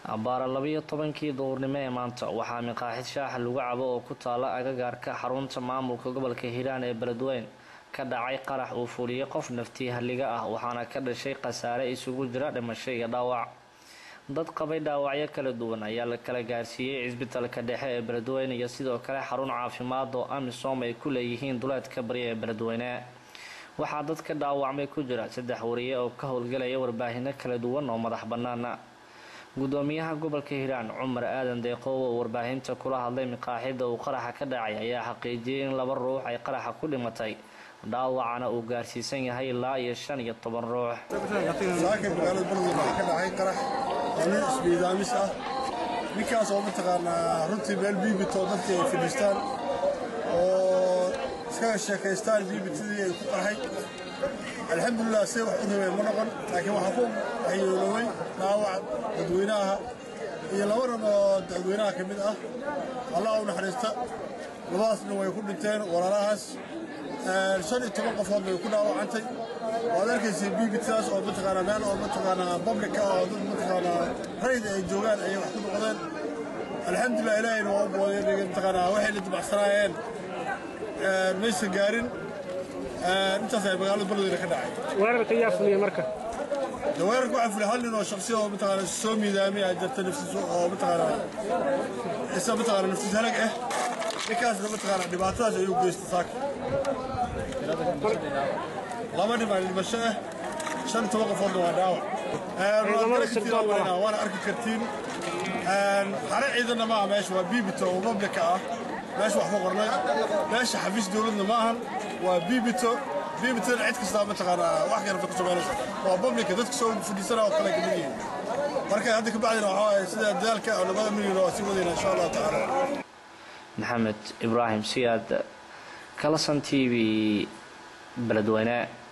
abbaara labiyo tobankii duhurnimo ee maanta waxaa miqaaxid shaaxa lagu cabo oo ku taala agagaarka xarunta maamulka gobolka hiiraan ee beledweyn ka dhacay qarax uu fuliyey qof naftii halliga ah waxaana ka dhashay khasaare isugu jira dhimasho iyo dhaawac dad qabay dhaawacyo kala duwan ayaa la kala gaarsiiyey cisbitalka dhexe ee beledweyne iyo sidoo kale xarun caafimaad oo amisom ay ku leeyihiin duleedka bari ee beledweyne waxaa dadka dhaawacmay ku jira saddex wariye oo ka howlgelaya warbaahino kala duwan oo madax bannaana gudoomiyaha gobolka hiiraan cumar aadan deeqoow oo warbaahinta kula hadlay miqaaxida uu qaraxa ka dhacay ayaa xaqiijiyay in laba ruux ay qaraxa ku dhimatay dhaawacana uu gaarsiisan yahay ilaa iyo shan iyo toban ruux saaka magaalada beledweyne waxaa ka dhacay qarax oo nin isbiidaamis ah ninkaas oo mataqaanaa runtii meel biibito dadkii ay fadhiistaan oo iskaga sheekaystaan biibitadii ay ku qarxay alxamdulilah see wax u rabeen ma noqon laakiin waxaa ku waxyeeloway dhaawac dadweynaha iyo laba ran oo dadweynaha ka mid ah allah u naxariista labadaasna way ku dhinteen walaalahaas shan iyo toban qofood bay ku dhaawacantay waad arkaysa bbtdaas oo mataqaanaa meel oo mataqaanaa publica oo dad mataqaanaa rayd ay joogaan ayay wax ku noqdeen alxamdulilah ilaahayna waa u booday mataqaanaa waxay la dibacsanaayeen maysan gaarin intaas ay magaalada beledweyne ka dhacay weerarka yaa fuliya marka de weerarka waxaa fulay hal nin oo shaksi oo mataqaanaa soo miidaamay aa jirta naftiis oo mataqaanaa isa mataqaanaa naftiis halag ah ninkaasna mataqaanaa dhibaatadaas ayuu geystay saaka laba nin baa dhimasho ah shan iyo toban qofoodna waa dhaawac waana arki kartiin xare ciidanna maaha meesha waa biibito oo publica ah meesha wax ku qornay meesha xafiis dowladna ma ahan waa biibito biibitona cid kastaa mataqaanaa wax yarata ku samaynaysa waa publica dadka soo fadhiisana oo kale kamid yihiin marka hadda ka bacdina waxaa waaye sida dadaalka oo labada milyan oo sii wadayna insha allahu tacaala maxamed ibraahim siyaad kalasan t v beledweyne